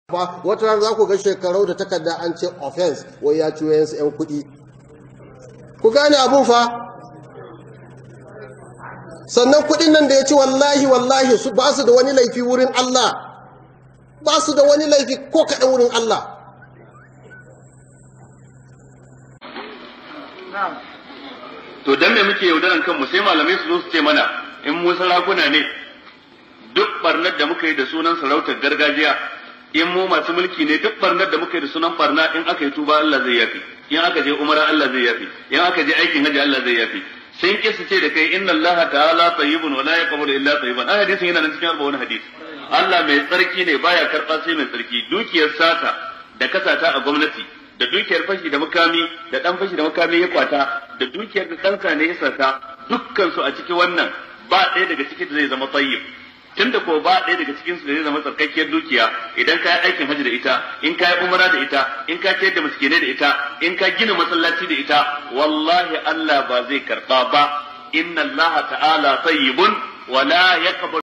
fa wata rana za ku ga shekarau da takarda an ce offense wai ya ciwo yansu 'yan kuɗi ku gane abun fa sannan kuɗin nan da ya ci wallahi wallahi su ba su da wani laifi wurin Allah ba su da wani laifi ko kaɗan wurin Allah to dan me muke yaudaran kanmu sai malamai su zo su ce mana in mu sarakuna ne duk barnar da muka yi da sunan sarautar gargajiya in mu masu mulki ne duk barnar da muka yi da sunan barna in aka yi tuba Allah zai yafi in aka je umara Allah zai yafi in aka je aikin haji Allah zai yafi sun kisa ce da kai inna Allah ta'ala tayyibun wa la yaqbalu illa tayyiban a hadisin yana nan cikin arba'un hadisi Allah mai tsarki ne baya karba sai mai tsarki dukiyar sata da kasata a gwamnati da dukiyar fashi da makami da dan fashi da makami ya kwata da dukiyar da ɗansa ne ya sata dukkan su a cikin wannan ba ɗaya daga cikin da zai zama tayyib tunda ko ba ɗaya daga cikin su da zai zama tsarkakkiyar dukiya idan ka yi aikin hajji da ita in ka yi umara da ita in ka ciyar da miskinai da ita in ka gina masallaci da ita wallahi Allah ba zai karba ba inna Allah ta'ala tayyibun wa la yaqbalu